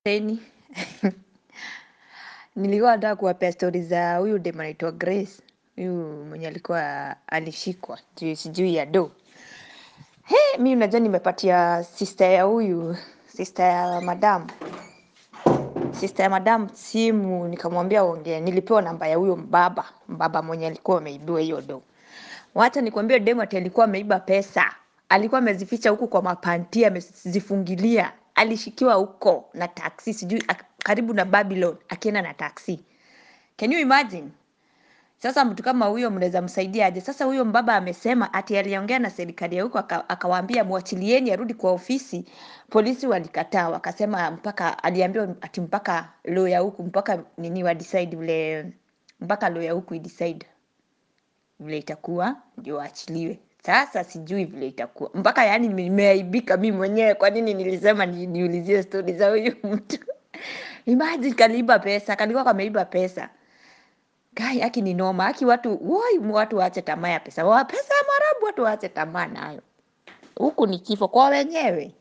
Teni. Nilikuwa nataka kuwapea stori za huyu dem anaitwa Grace. Huyu mwenye alikuwa alishikwa juu sijui ya do. He, mi unajua nimepatia sister ya huyu, sister ya madam. Sister ya madam simu nikamwambia ongea. Nilipewa namba ya huyo mbaba, mbaba mwenye alikuwa ameibiwa hiyo do. Wacha nikwambie demu ati alikuwa ameiba pesa. Alikuwa amezificha huku kwa mapanti, amezifungilia. Alishikiwa huko na taksi, sijui ak- karibu na Babylon akienda na taksi. Can you imagine? Sasa mtu kama huyo mnaweza msaidia aje? Sasa huyo mbaba amesema ati aliongea na serikali ya huko aka- akawaambia mwachilieni arudi kwa ofisi. Polisi walikataa, wakasema mpaka aliambiwa ati mpaka lawyer huku mpaka nini wa decide vile mpaka lawyer huku idecide vile itakuwa ndio aachiliwe. Sasa sijui vile itakuwa mpaka yani nimeaibika mi mwenyewe. Kwa nini nilisema ni, niulizie stori za huyu mtu? Imagine kaliiba pesa, kalikuwa kameiba pesa. Kai, aki ni noma, aki watu woi, watu waache tamaa ya pesa. Wa pesa ya marabu, watu waache tamaa nayo. Huku ni kifo kwa wenyewe.